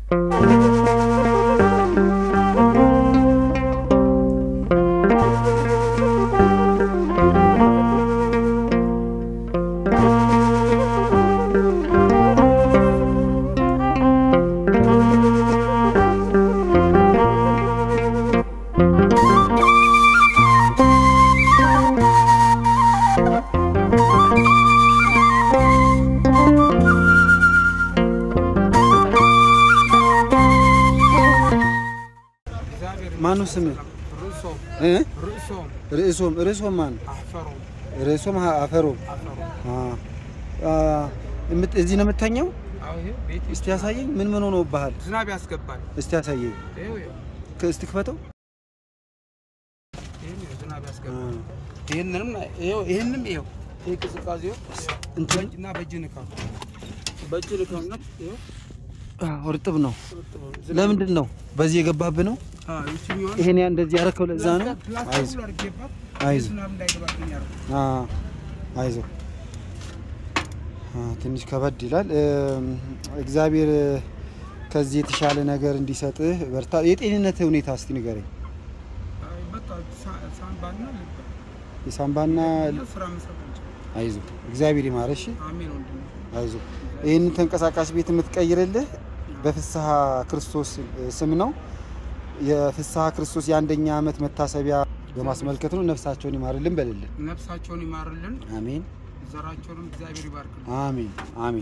ማኑ ስም ርእሶም እ? ርእሶም ርእሶም ርእሶም ማን አፈሮም ርእሶም ሀ- አፈሮም አፈሮም አ አ፣ የምት- እዚህ ነው የምተኘው? አዎ ይሄ ቤት እስቲ ያሳየኝ። ምን ምን ሆኖብሃል? ዝናብ ያስገባል። እስቲ ያሳየኝ። ይኸው ይኸው ከ- እስቲ ክፈተው። ይሄን ይኸው ዝናብ አ፣ ያስገባል። ይሄንንም ይኸው ይሄንም ይኸው ይሄ ቅዝቃዜው እንትን እና በእጅ ንካው በእጅ ንካው እና ይኸው አ፣ እርጥብ ነው። እርጥብ ነው። ዝናብ- ለምንድን ነው በዚህ የገባብህ ነው? አዎ ይችኛዋን ይሄን ያ እንደዚህ ያረከው ለዛ ነው። ፕላስቲክ አይዞህ ሁሉ አድርጌባት አይዞህ ዝናብ እንዳይገባብኝ ያደረኩት። አ፣ አይዞህ አ፣ ትንሽ ከበድ ይላል። እም፣ እግዚአብሔር ከዚህ የተሻለ ነገር እንዲሰጥህ በርታ። የጤንነት ሁኔታ እስቲ ንገረኝ። አይ በቃ ሳ- ሳምባና ልብ የሳምባና እና ስራ መስራት አንችልም። አይዞህ እግዚአብሔር ይማረሽ። አሜን ወንድሜ። አይዞህ ይህንን ተንቀሳቃሽ ቤት የምትቀይርልህ በፍስሐ ክርስቶስ ስም ነው። የፍስሐ ክርስቶስ የአንደኛ ዓመት መታሰቢያ በማስመልከት ነው። ነፍሳቸውን ይማርልን በልልን። ነፍሳቸውን ይማርልን፣ አሜን ዘራቸውንም እግዚአብሔር ይባርክልን። አሜን አሜን።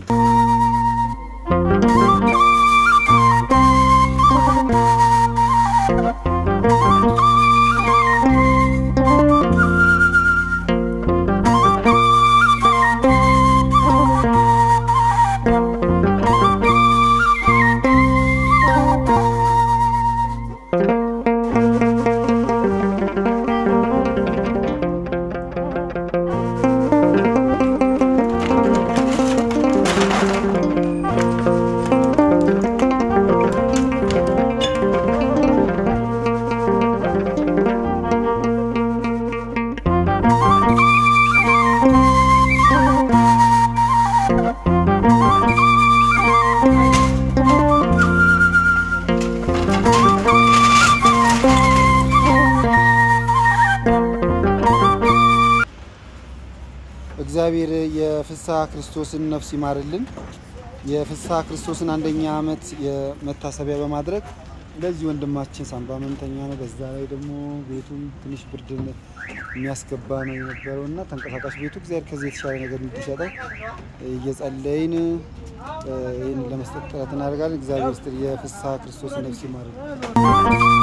እግዚአብሔር የፍስሐ ክርስቶስን ነፍስ ይማርልን። የፍስሐ ክርስቶስን አንደኛ ዓመት የመታሰቢያ በማድረግ ለዚህ ወንድማችን ሳምባ ህመምተኛ ነው። በዛ ላይ ደግሞ ቤቱም ትንሽ ብርድነት የሚያስገባ ነው የነበረው እና ተንቀሳቃሽ ቤቱ እግዚአብሔር ከዚህ የተሻለ ነገር እንዲሰጠው እየጸለይን እ፣ ይህን ለመስጠት ጥረት እናደርጋለን። እግዚአብሔር ስጥ የፍስሐ ክርስቶስን ነፍስ ይማርልን።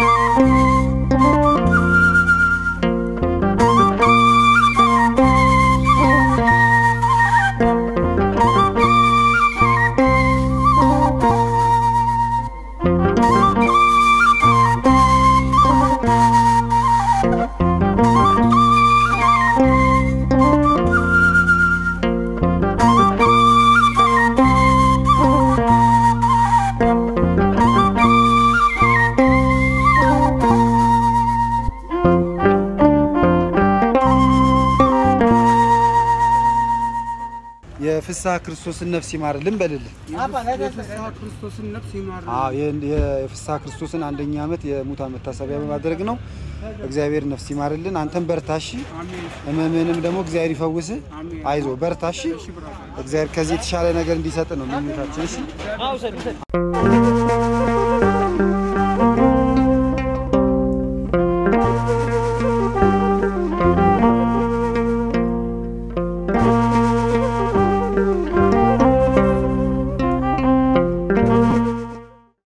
የፍስሐ ክርስቶስን ነፍስ ይማርልን በልልን። የፍስሐ ክርስቶስን ነፍስ ይማርልን። አዎ ይህን የፍስሐ ክርስቶስን አንደኛ ዓመት የሙታን መታሰቢያ በማድረግ ነው። እግዚአብሔር ነፍስ ይማርልን። አንተም በርታሺ፣ አሜን ህመምህንም ደግሞ እግዚአብሔር ይፈውስ። አሜን። አይዞ በርታሺ። እሺ ብራታ እግዚአብሔር ከዚህ የተሻለ ነገር እንዲሰጥ ነው ምኞታችን። እሺ